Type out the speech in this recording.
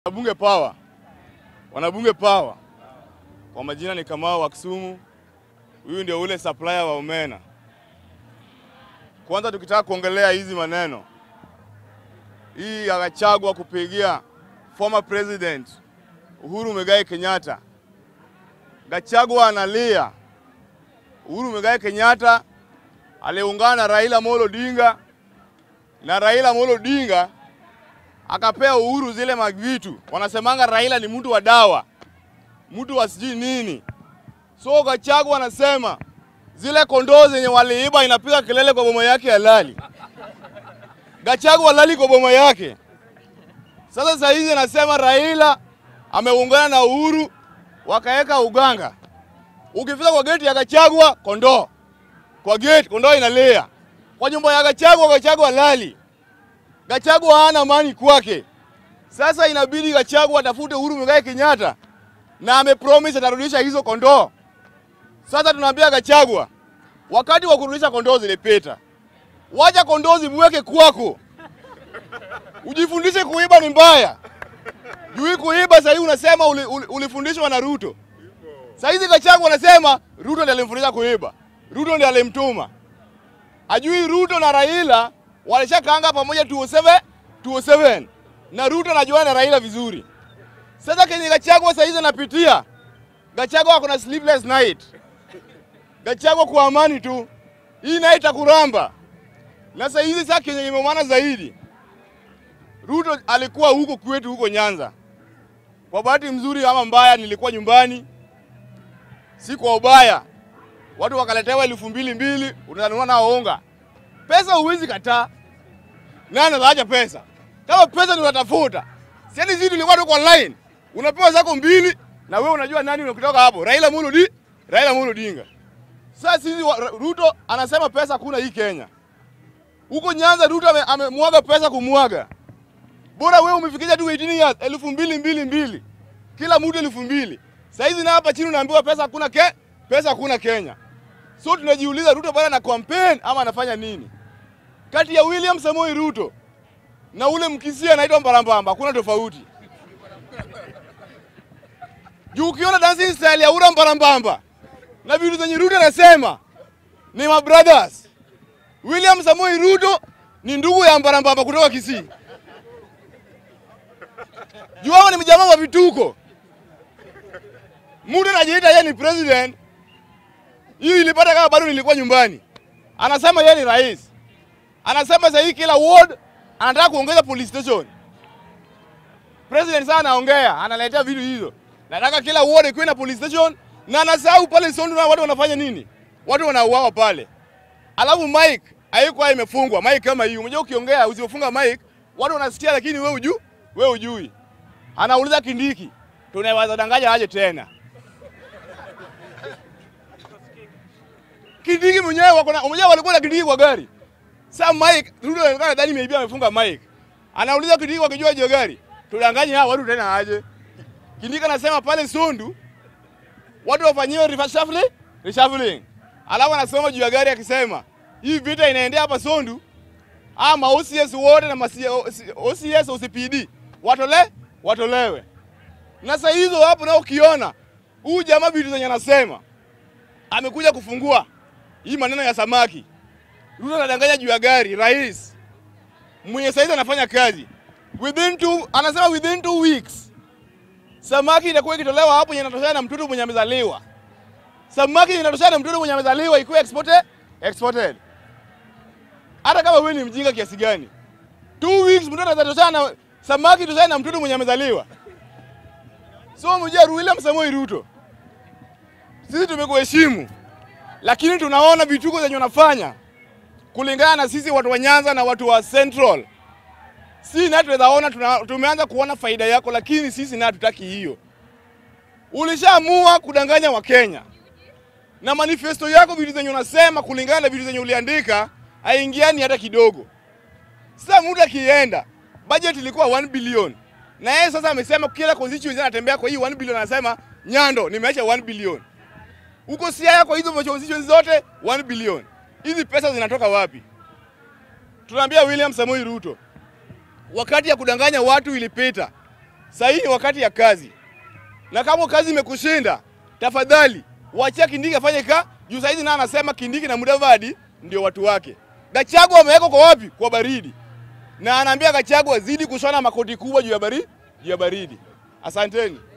Wanabunge power, wanabunge power. Kwa majina ni Kamau wa Kisumu. Huyu ndio ule supplier wa omena. Kwanza tukitaka kuongelea hizi maneno, hii akachagwa kupigia former president Uhuru Muigai Kenyatta. Gachagua analia. Uhuru Muigai Kenyatta aliungana na Raila Amolo Odinga na Raila Amolo Odinga akapea Uhuru zile mavitu. Wanasemanga Raila ni mtu wa dawa, mtu wa sijui nini. So Gachagua anasema zile kondoo zenye waliiba inapiga kelele kwa boma yake halali. Gachagua halali kwa boma yake. Sasa saa hizi anasema Raila ameungana na Uhuru wakaweka uganga. Ukifika kwa geti ya Gachagua kondoo, kwa geti kondoo inalia, kwa nyumba ya Gachagua Gachagua halali. Gachagua hana amani kwake. Sasa inabidi Gachagua atafute Uhuru Muigai Kenyatta na amepromise atarudisha hizo kondoo. Sasa tunaambia Gachagua, wakati wa kurudisha kondoo zilipita, wacha kondoo zimweke kwako, ujifundishe kuiba ni mbaya. Juu kuiba sasa hivi unasema uli, uli, ulifundishwa na Ruto. Sasa hizi Gachagua anasema Ruto ndiye alimfundisha kuiba, Ruto ndiye alimtuma. Ajui Ruto na Raila walishakaanga pamoja 207 207 na Ruto anajuana na Raila vizuri. Sasa kenye Gachagua sasa hizi anapitia, Gachagua ako na sleepless night. Gachagua kwa amani tu, hii naye itakuramba. Na sasa hizi sasa kenye imeumana zaidi, Ruto alikuwa huko kwetu huko Nyanza. Kwa bahati mzuri ama mbaya, nilikuwa nyumbani, si kwa ubaya. Watu wakaletewa elfu mbili mbili, unanunua nao unga. Pesa huwezi kataa. Nani anaacha pesa? Kama pesa ni unatafuta. Sisi sisi tulikuwa tuko online. Unapewa zako mbili na wewe unajua nani unakutoka hapo. Raila Amolo Odinga, Raila Amolo Odinga. Sasa sisi wa- Ruto anasema pesa hakuna hii Kenya. Huko Nyanza Ruto ame- amemwaga pesa kumwaga. Bora wewe umefikisha tu 18 years, elfu mbili mbili mbili. Kila mtu elfu mbili. Sasa hizi na hapa chini unaambiwa pesa hakuna ke, pesa hakuna Kenya. So tunajiuliza Ruto bado ana campaign ama anafanya nini? Kati ya William Samoei Ruto na ule mkisia anaitwa Mbarambamba hakuna tofauti. Juu ukiona dancing style ya ura Mbarambamba na vitu zenye Ruto anasema ni my brothers. William Samoei Ruto ni ndugu ya Mbarambamba kutoka Kisii. Juu hao ni mjamaa wa vituko. Mtu anajiita yeye ni president. Hiyo ilipata kama bado nilikuwa nyumbani. Anasema yeye ni rais. Anasema sasa hii kila ward anataka kuongeza police station. President sana anaongea, analetea vitu hizo. Nataka kila ward ikuwe na police station na anasahau pale Sondu na watu wanafanya nini? Watu wanauawa pale. Alafu mic haikuwa imefungwa. Mic kama hii. Unajua ukiongea usipofunga mic, watu wanasikia lakini wewe hujui, wewe hujui. Anauliza Kindiki, tunaweza danganya aje tena? Kindiki mwenyewe wako na mwenyewe walikuwa na Kindiki kwa gari. Sasa Mike Ruto anaonekana ndani imeibia amefunga Mike. Anauliza Kindiki wakijua hiyo gari. Tudanganye hao watu tena aje. Kindiki anasema pale Sondu watu wafanyiwe reshuffling, reshuffling. Alafu anasoma juu ya gari akisema hii vita inaendea hapa Sondu ama OCS wote na masi, OCS OCPD watole watolewe. Na sasa hizo hapo na ukiona huyu jamaa vitu zenye anasema amekuja kufungua hii maneno ya samaki. Ruto anadanganya juu ya gari, rais mwenye saizi anafanya kazi within two, anasema within two weeks samaki itakuwa ikitolewa hapo yenye inatoshana na mtoto mwenye amezaliwa. Samaki inatoshana na mtoto mwenye amezaliwa ikuwe exported, exported. Hata kama wewe ni mjinga kiasi gani, two weeks mtoto atatoshana na samaki itoshana na mtoto mwenye amezaliwa. So mjua William Samoei Ruto, sisi tumekuheshimu, lakini tunaona vituko zenye unafanya kulingana na sisi watu wa Nyanza na watu wa Central. Si na tunaweza ona tuna, tumeanza kuona faida yako, lakini sisi na hatutaki hiyo. Ulishaamua kudanganya Wakenya na manifesto yako, vitu zenye unasema kulingana na vitu zenye uliandika haingiani hata kidogo. Sasa mtu akienda, budget ilikuwa 1 billion na yeye sasa amesema kila constituency anatembea kwa hii 1 billion, anasema Nyando nimeacha 1 billion huko Siaya, kwa hizo constituency zote 1 billion. Hizi pesa zinatoka wapi? Tunaambia William Samoei Ruto, wakati ya kudanganya watu ilipita. Sasa hii ni wakati ya kazi, na kama kazi imekushinda, tafadhali wachia Kindiki afanye ka juu. Saizi na anasema Kindiki na Mudavadi ndio watu wake. Gachagua amewekwa kwa wapi? Kwa baridi, na anaambia Gachagua zidi kushona makoti kubwa juu ya baridi, juu ya baridi. Asanteni.